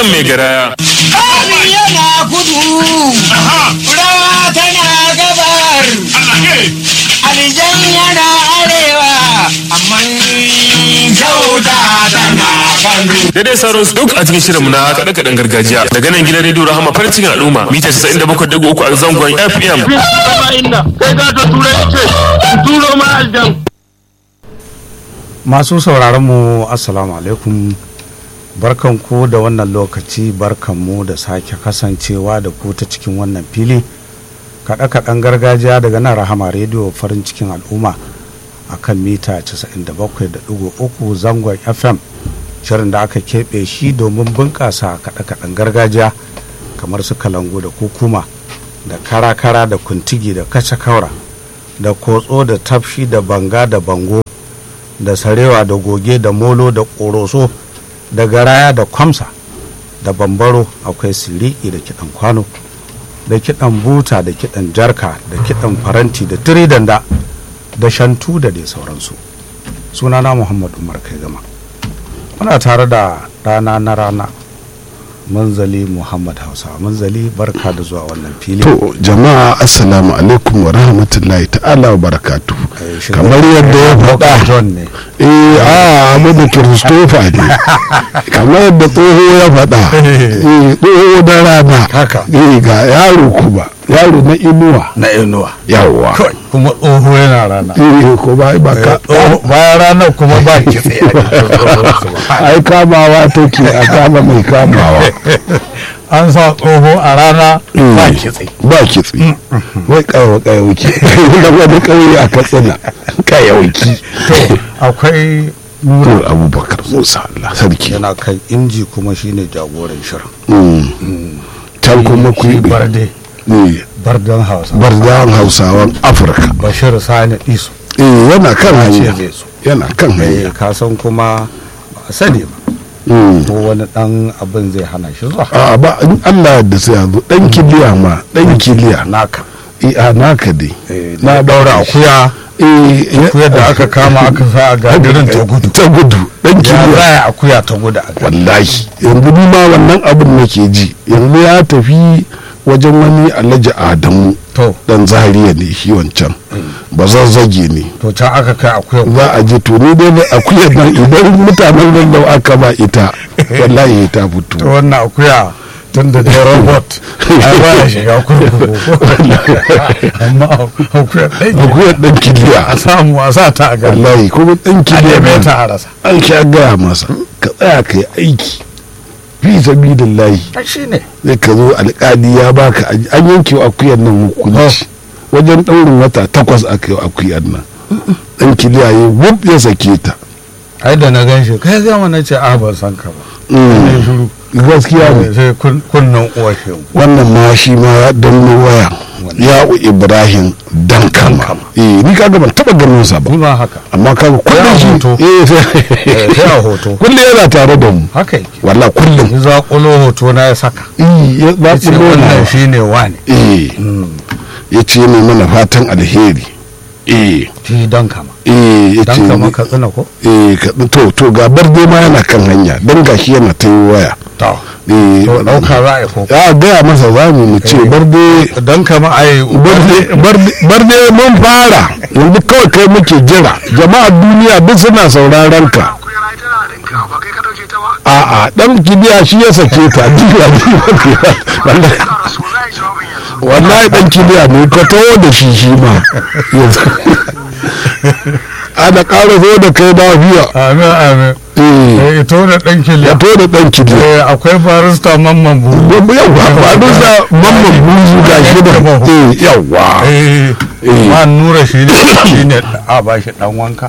Hassan mai garaya. Kami yana kudu, rawa tana gabar, alijan yana arewa, amma kyauta tana kano. Daidai sauran su duk a cikin shirinmu na kaɗe-kaɗen gargajiya. Daga nan gidan rediyo Rahama farin cikin al'umma mita 97.3 a zangon FM. masu sauraronmu assalamu alaikum barkanku da wannan lokaci barkanmu da sake kasancewa da ku ta cikin wannan fili kaɗe-kaɗen gargajiya daga nan rahama rediyo farin cikin al'umma a kan mita 97.3 zangon fm shirin da aka keɓe shi domin bunƙasa kaɗe-kaɗen gargajiya kamar su kalangu da kukuma da kara-kara da kuntigi da kaca-kaura da kotso da tafshi da banga da bango da sarewa da goge da molo da ƙoroso da garaya da kwamsa da bambaro akwai siliki da kiɗan kwano da kiɗan buta da kiɗan jarka da kiɗan faranti da tiridanda da shantu da dai sauransu sunana muhammad umar kai gama muna tare da rana na rana manzali muhammad hausa manzali barka da zuwa wannan fili To jama'a assalamu alaikum wa rahmatullahi ta'ala wa barakatu. Eh, shiga- Kamar yadda ya faɗa. john ne Eh a Ahmadu Kiristofa ne. Kamar yadda tsoho ya faɗa. Eh tsoho da rana. Haka. Eh ga yaro kuma. Yaro na inuwa. na inuwa Yawwa. Kawai, kuma tsoho yana rana Eh ko ba ba ka. bayan ranar kuma ba kitse a jikin tsohon ba. Ai kamawa take a kama mai kamawa. an sa tsoho a rana ba Eh, kitse Ba kitse. Wai kawo kayauki. Da wani kauye a Katsina. Kayauki. to akwai nura Nur Abubakar Musa Allah sarki. yana kan inji kuma shine jagoran shirin Mm. Can kuma ku yi barde Eh, bardan hausa bardan hausawan afirka bashir sani iso eh yana kan ya ce hanya zai so yana kan eh hanya ka san kuma ba a sani ba Mm. ko wani dan abin zai hana shi zuwa a ba in allah da sai yanzu dan kiliya ma dan kiliya naka eh a naka dai Eh, na daura akuya eh akuyar da aka kama aka sa a gadirin ta gudu ta gudu dan ya kiliya zaya akuya ta gudu a gadi wallahi yanzu ni ma wannan abin nake ji yanzu ya tafi wajen wani alhaji adamu to dan zariya ne shi wancan ba zazzage ne to can aka kai akuya za a je to ni dai da akuyar nan idan mutanen nan da aka ba ita wallahi ta to fito wannan akuya tun da dai robot ai ba ya shiga kurkuku amma akuya ɗan akuyar dan a kiliya samu a sa ta a gari wallahi kuma dan a kiliya neme nan ta a rasa an sha gaya masa ka tsaya ka yi aiki fi sabilillahi shi ne zai ka zo alkali ya baka aji- an yanke wa akuyar nan hukunci wajen ɗaurin wata takwas aka yi wa akuyar nan dan kiliya ya wub ya sake ta ai da na gan shi kai gama na ce a ban san ka ba Mm. ne shiru gaskiya ne sai kun- kunnen uwa shi wannan ma shi ma ya danno waya ya'u ibrahim dankama eh ni kaga ban taba ganin sa ba kuma haka amma kaga kullum a shi hoto. eh Eh, sai sai a hoto kullum yana tare da mu haka yake wallahi kullum ya zaƙulo hoto na ya saka eh ya ba ya ce wannan shi ne wane eh ya ce ne mana fatan alheri eh shi don kama eh ya ce don kama ka tsina ko eh ka- to to ga barde ma yana kan hanya dan gashi yana ta yi waya to eh to ɗauka za a yi ko ya gaya masa zamu mu ce Eh. barde don kama a yi barde mun fara yanzu kawai kai muke jira jama'a duniya duk suna sauraron ka a'a dan kibiya shi ya sake ta jiya wallahi wallahi dan kibiya ne ka taho da shi shi ma yanzu ana ƙara zo da kai lafiya amin amin eh eh ito da ɗan ya kiliya to da dan kibiya eh akwai barista mamman buru yawwa ba dusa mamman buzu ga shi da eh yawwa eh Eh. ma nura shi ne shi ne a ba shi ɗan wanka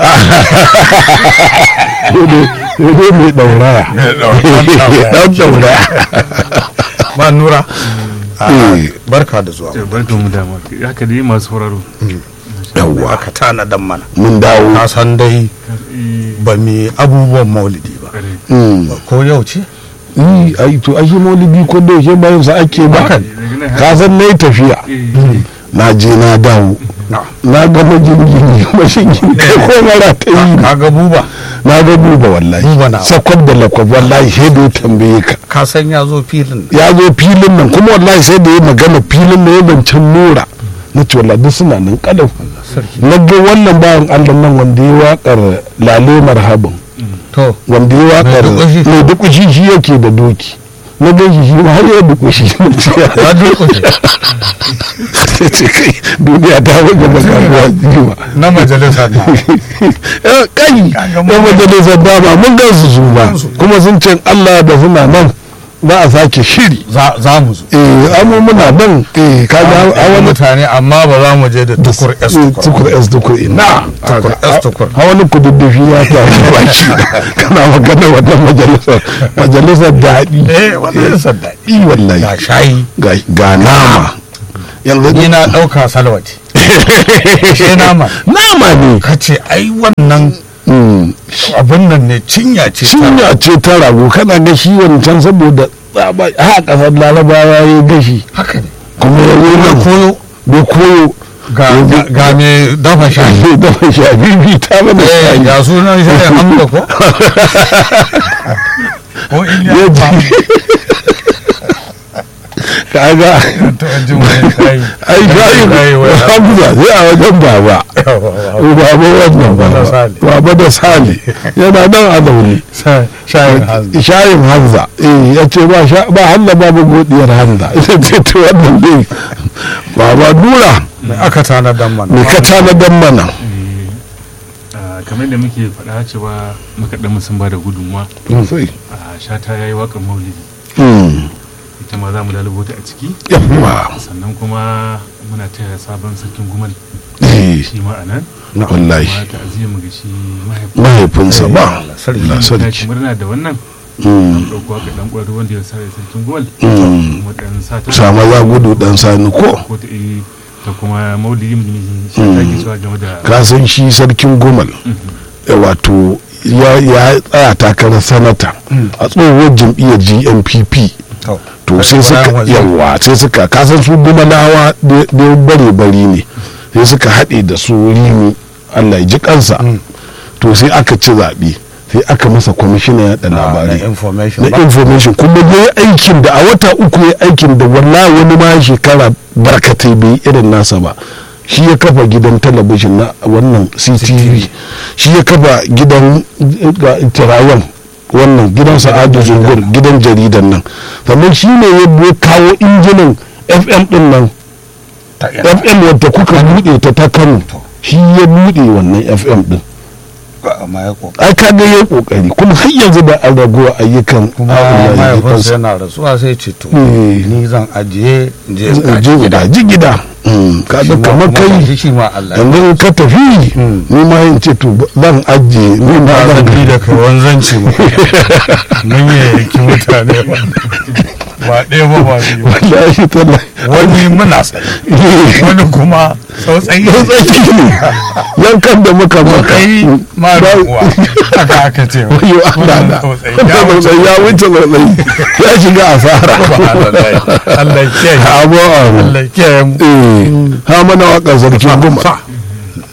Dole mai ɗauraya. Ɗan ɗauraya. ma nura a, Eh. barka da zuwa Barkan mu da haka dai masu sauraro. Yawwa. aka tana dan mana Mun dawo. na san dai ba mi abubuwan maulidi ba Mm. ko yau ce Yi, ai to ai shi maulidi ko da yake bayan sa ake ba. Haka Ka san nayi tafiya. na je na dawo na ga majingini mashingin kai ko mara ta yi kaga buba na ga duba wallahi Buba na. sakwab da lakwab wallahi sai da ya tambaye ka ka san ya zo filin ya zo filin nan kuma wallahi sai da ya magana filin nan ya zancen nura na ce wallahi duk suna nan kadau na ga wannan bayan allah nan wanda ya wakar lale marhaban to wanda ya wakar dukushi. mai dukushi shi yake da doki na gan shi shi ma har ya dukushi na ce ya durƙushe sai ce kai duniya ta wajen da karuwa jiwa na majalisar na Eh, kai Kaga da mun- majalisar dama mun gan su su ba kuma sun ce allah da suna nan za a sake shiri za za mu zo eh amma muna nan eh kaga a a wani mutane amma ba za mu je da tukur s tukur tukur s tukur ina Tukur S tukur. a wani kududdufi ya ta baki kana magana wannan majalisar majalisar daɗi eh wannan sadda i wallahi ga shayi ga ga nama yanzu ni na ɗauka salwati sai nama nama ne ka ce ai wannan Mm. abin nan ne cinya ce ta- cinya ce ta rago kana ga shi wancan saboda tsaba a kasar larabawa ya gashi haka ne kuma ya yi na nan koyo da koyo ga ga- ga me dafa shayi da shabibi ta mana eh shayi ya sunan shayin hamda ko ko iliya Ya ba ji. kaga to jin wani shayi ai shayin Shayi wai- hamza sai a wajen baba baba wannan Baba da baba Sale. baba da sale yana nan a zaune shayin hanzu shayin hamza eh ya ce ba sha- ba hanza babu godiyar hamza ita ce ta wannan ne baba dura mai aka tanadar mana me ka tanadar mana Ah, kamar da muke faɗa cewa makaɗan sun ba da gudunmuwa sai a shata ya yi waƙar maulidi mm ita ma za mu lalubo ta a ciki yawa sannan kuma muna taya sabon sarkin gumal eh shi ma a nan wallahi kuma ta'aziyar mu ga shi mahaifin mahaifinsa ba sarki. Allah na sarki ci murna da wannan Mm, ɗauko waƙar ɗan ƙwaro wanda ya sa sarkin gumal mm. kuma ɗan sata sama za gudu dan sani ko ko ta eh, ta kuma maulidi mu shi ta ke cewa game da ka san shi sarkin gomal eh, wato ya ya tsaya takarar sanata a tsohuwar jam'iyyar GNPP to to sai suka Bayan wanzu. yawa sai suka kasan su gumalawa da bare bari ne sai suka haɗe da su rimi Allah ya ji kansa to sai aka ci zaɓe sai aka masa kwamishinan yaɗa na labarai information na ba information kuma ya yi aikin da a wata uku ya yi aikin da wallahi wani ma shekara barkatai bai yi irin nasa ba shi ya kafa gidan talabijin na wannan ctv shi ya kafa gidan tirayen wannan gidan sa'adu zungur gidan jaridan nan sannan shi ne ya bu- kawo injinan fm din nan ta ina fm wadda kuka buɗe ta ta kano shi ya buɗe wannan fm din ba amma ya ko ai ka ga yayi kokari kuma har yanzu da an ragowa ayyukan kuma Allah ya ji mahaifinsa kansa. yana rasuwa sai ce to Eh. ni zan ajiye in je in je gaji gida ji gida ka Shi ga ma kamar kuma gashi kai shi ma Allah yanzu in ka tafi ni ma yin ce to zan ajiye ni ma ba zan zan bi da kai wanzanci mu mun yi yanki mutane ba ba ɗaya ba ba biyu wallahi tallahi wani muna tsaye wani kuma tsautsayi yau tsaki ne yankan da muka maka tsautsayi ma da uwa haka aka ce wayo Allah da tsautsayi wanda ya wuce tsautsayi ya wuce tsautsayi ya shiga asara Allah ya kiyaye abu abu Allah ya kiyaye mu eh ha mana waƙar sarkin goma